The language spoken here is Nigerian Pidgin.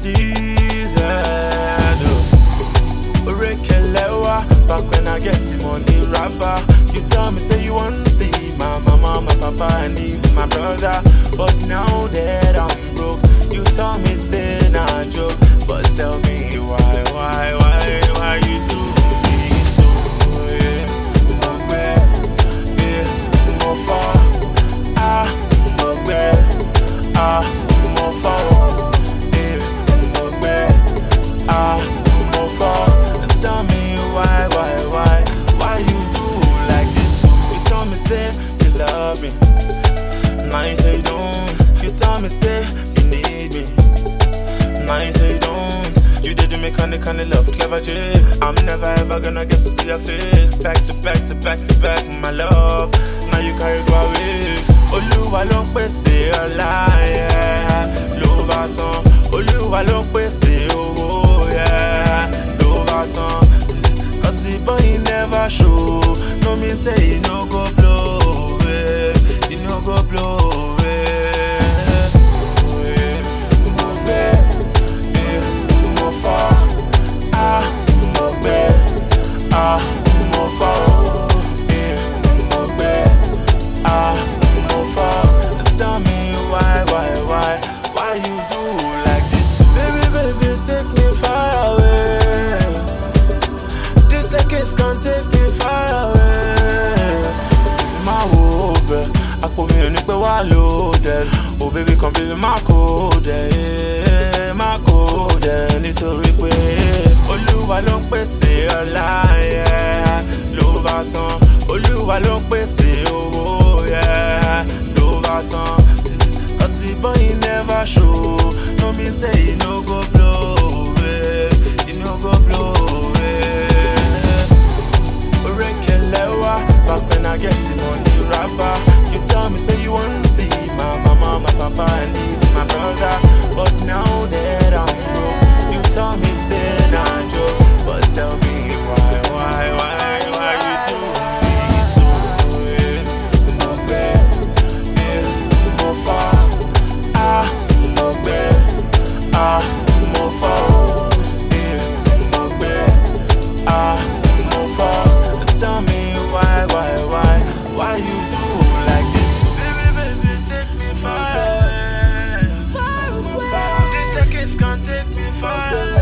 this head. oh. Orekelewa, back when I get him on the rapper. You tell me, say you want to see my mama, my papa, and even my brother. But now that I'm broke, you tell me, say nah joke. But tell me why, why, why, why you do me so? Yeah, mo gbẹ, yeah, mo far, ah, mo gbẹ, ah, mo far, yeah, mo gbẹ, ah, mo far. Tell me why, why, why, why you do like this? You tell me say you love me, now you say you don't. You tell me say you need me. Now you say you don't. You did me kinda kinda love, clever J. I'm never ever gonna get to see your face. Back to back to back to back, my love. Now you carry go away. Olúwa ló ń pèsè ọlá, yeah. ló bá tán. Olúwa ló ń pèsè owó, yeah. ló bá tán. Cause the boy never show. No mean say he no go blow, yeah. he no go blow. Yeah. Mo gbẹ, yeah, mo far, ah, mo gbẹ, ah, mo far, yeah, mo gbẹ, ah, mo far. Tell me why, why, why, why you do like this? Baby, baby, take me far away. This seconds can take me far away. Má wo bẹ̀, àpò mi ò ní pẹ́ wá loaded. Oh baby kan baby má kó dẹ̀, yeah, má kó dẹ̀ nítorí pé Olúwa ló ń pèsè ọlá, yeah, ló bá tán. Olúwa ló ń pèsè owó, yeah, ló bá tán. Cause the boy never show, no mean say he no go blow, yeah, he no go blow, yeah. Orekelewa, back when I get him on the rapper. You tell me, say you want to see my mama, my papa, and even my brother. But now that I'm broke, you tell me, say nah joke. But tell me why, why, why, why you do me so? Yeah, mo gbẹ, yeah, mo far, ah, mo gbẹ, ah, mo far, yeah, mo gbẹ, ah, mo far. Tell me why, why, why, why you do like this? Baby, baby, take me far away. Far away. These seconds can't take me far away.